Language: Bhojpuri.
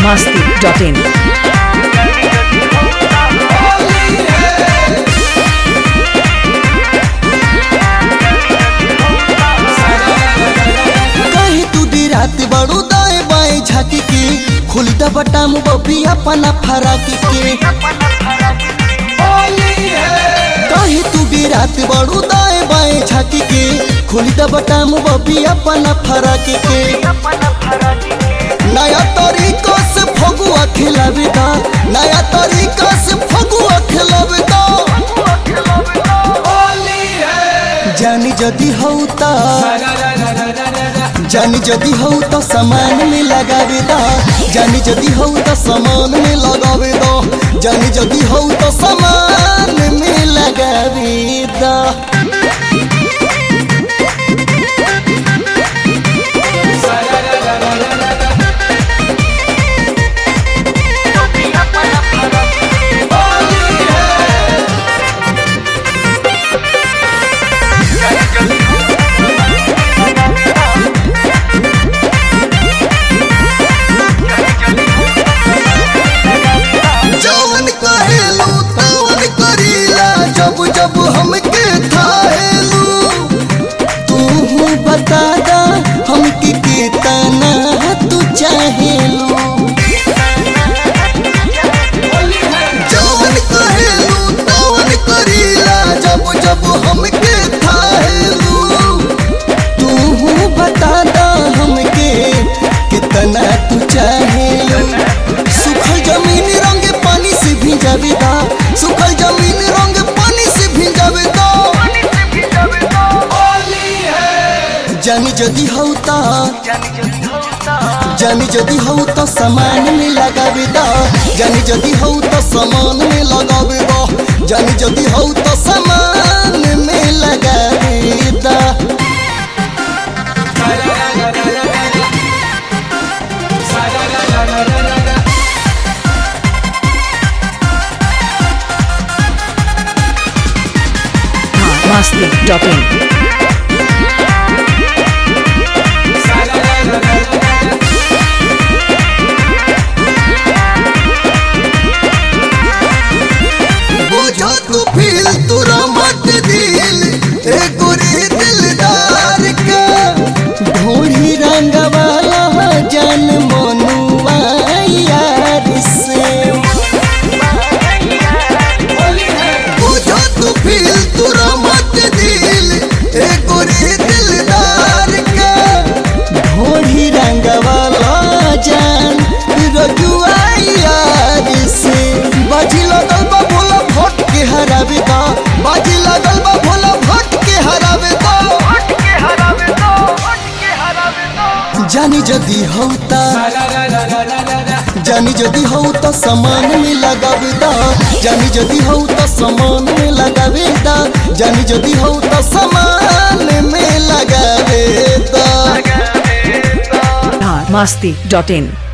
masti.in. कहीं तू दी रात बड़ू दाए बाएं झाकी के खुली दा बटाम बबी अपना फराक के कहीं तू दी रात बड़ू दाए बाएं झाकी के खुली दा बटाम बबी अपना फराक के नया तरीका से फगुआ खिलावे दा नया तरीका से फगुआ खिलावे दा जानी जदी हौता जानी जदी हौ तो सामान में लगावे दा जानी जदी हौ तो सामान में लगावे दा जानी जदी हौ तो सामान में लगावे दा जवन कहेलू तवन करीला जब जब हमके थाहेलू तू बता दा हमके कितना तू चाहेलू जवन कहेलू तवन करीला जब जब हमके थाहेलू तू बता दा हमके कितना तू चाहेलू सुखल जमीन रंग पानी से भिजावे दा सुखल जमीन रंग पानी से भिजावे दा जानी जदी हौता जानी जदी हौ तो सामान में लगावे दा जानी जदी हौ तो सामान में लगावे दा जानी जदी हौ तो सामान में लगावे दा masti.in. बुझो तू फील तुरा मत दिल ए गोरे दिलदार का ढोढ़ी रंग वाला जन मनुआ यार से बुझो तू फील तुरा मत दिल ए गोरे दिलदार का ढोढ़ी रंग वाला जन रजुआ यार से बाजी लगल बा भोला भोट के हरावे दा बाजी लगल बा भोला भोट के हरावे दा जानी जदी हौता जानी जदी हौ तो सामान में लगावे दा जानी जदी हौ तो सामान में लगावे दा जानी जदी हौ तो सामान में लगावे दा masti.in.